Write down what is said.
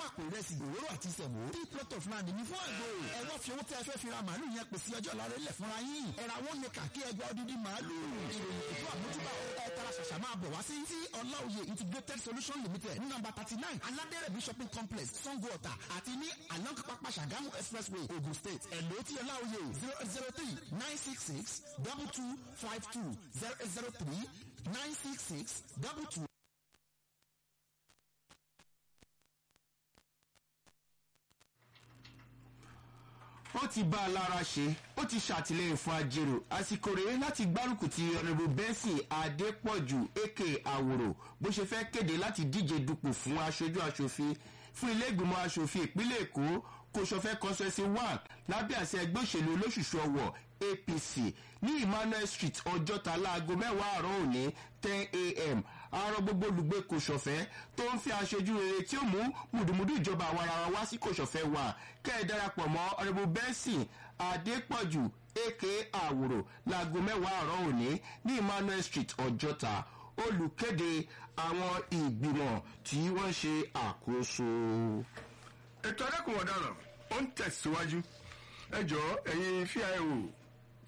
àpò ìrẹsì òróró àti ìsẹ̀mó three plot of land ní fún àgbò ẹ wá fi owó tí ẹ fẹ́ fi ra màálù yẹn pèsè ọjọ́ ìlàrẹ́ lẹ̀ fúnra yín ẹ̀rà wọn ní kàkí ẹgbẹ́ odidi màálù ìròyìn ètò àmójúbà ẹ tara ṣàṣà máa bọ̀ wá sí tí ọláòye integrated solution limited ní nọ́mbà thirty nine aládẹ́rẹ̀bí shopping complex sango ọ̀tà àti ní along pápá ṣàgámù expressway ogun state ẹ̀lò tí ọláòye zero zero three nine six six double two five two zero zero three nine six six double two. ó ti bá a lára ṣe ó ti ṣàtìlẹyìn fún ajérò àsìkò rèé láti gbárùkù ti ọ̀nàbù bẹ́ńsì adépọ̀jù aka àwòrò bó ṣe fẹ́ kéde láti díje dupò fún aṣojú aṣòfin fún ilé ìgbìmọ̀ aṣòfin ìpínlẹ̀ èkó kò ṣọfẹ́ constituency one lábẹ́ àṣẹ ẹgbẹ́ òṣèlú olóṣùṣù ọwọ̀ apc ní emmanuel street ọjọ́ta láago mẹ́wàá àárọ̀ òní ten a.m. àárọ̀ gbogbo olùgbé kò ṣọ̀fẹ́ tó ń fi aṣojú rere tí ó mú mùdùmùdù ìjọba àwọn ara wa sí kò ṣọ̀fẹ́ wà kẹ́ ẹ darapọ̀ mọ́ ọ̀rẹ́bù bẹ́ńsì adépọ̀jù aka àwòrò láago mẹ́wàá àárọ̀ òní ní emmanuel street ọjọ́ta olùkéde àwọn ìgbìmọ̀ tí wọ́n ṣe àkóso. ètò ẹlẹ́kùn ọ̀daràn ó ń tẹ̀síwájú ẹ jọ̀ọ́ ẹ̀yin fíà